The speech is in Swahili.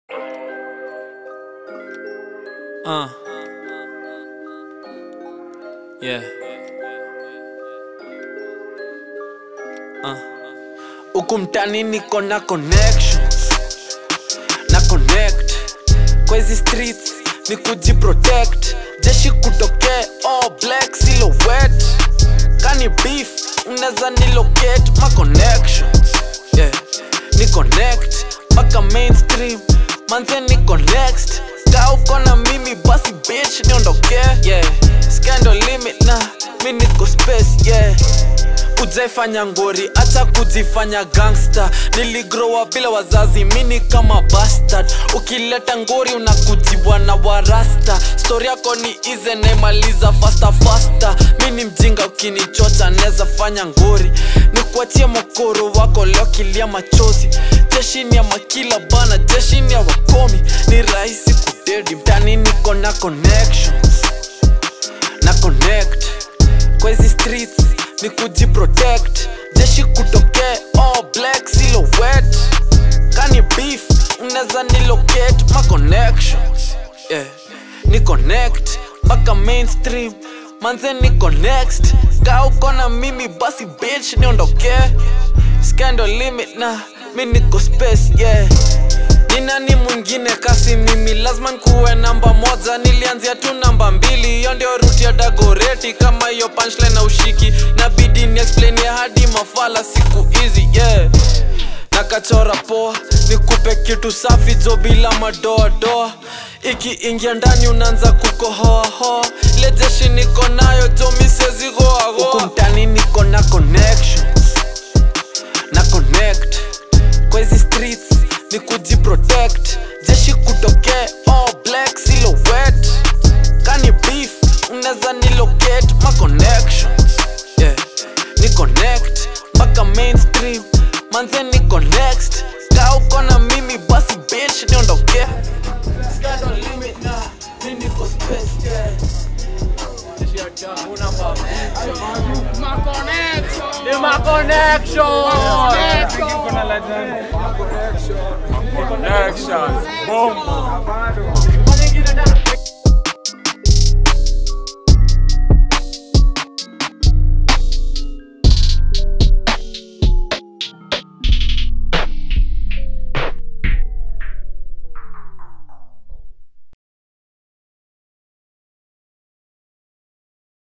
Uh. Yeah. Uh. Huku mtani niko na connections na connect kwa hizi streets ni kujiprotect jeshi kutokee all black silhouette kani beef unaweza nilocate ma connections yeah. ni connect mpaka mainstream manze niko next ka uko na mimi basi bitch niondoke yeah. scandal limit na mi niko space yeah ujaifanya ngori acha kujifanya gangster niligrowa bila wazazi mini kama bastard ukileta ngori unakujiwa na warasta stori yako ni ize naimaliza fasta fasta mi ni mjinga ukinichocha neza fanya ngori nikuachie mokoro wako leo kilia machozi jeshini ya makila bana jeshini ya wakomi ni rahisi kudedi mtani niko na connections na connect kwa hizi streets ni kujiprotect jeshi kutokee all black silhouette kani beef unaweza nilocate ma connections yeah. ni connect mpaka mainstream manze niko next ka uko na mimi basi bitch niondoke scandal limit na mi niko space yeah ni nani mwingine kasi mimi lazima nkuwe namba moja nilianzia tu namba mbili hiyo ndio ruti ya dagoreti kama hiyo punchline na ushiki nabidi ni explain ya hadi mafala siku hizi yeah nakachora poa nikupe kitu safi jo bila madoadoa ikiingia ndani unaanza kukohoahoa ile jeshi niko nayo jo misezigoagoa huku mtani niko na connections na connect kwa hizi streets ni kujiprotect jeshi kutokee all black silhouette kani beef unaweza nilocate ma connections yeah. ni connect mpaka mainstream manze niko next ka uko na mimi basi bitch niondoke Scandal limit na, mi niko space, yeah. Ni ma connection. Connection. Boom.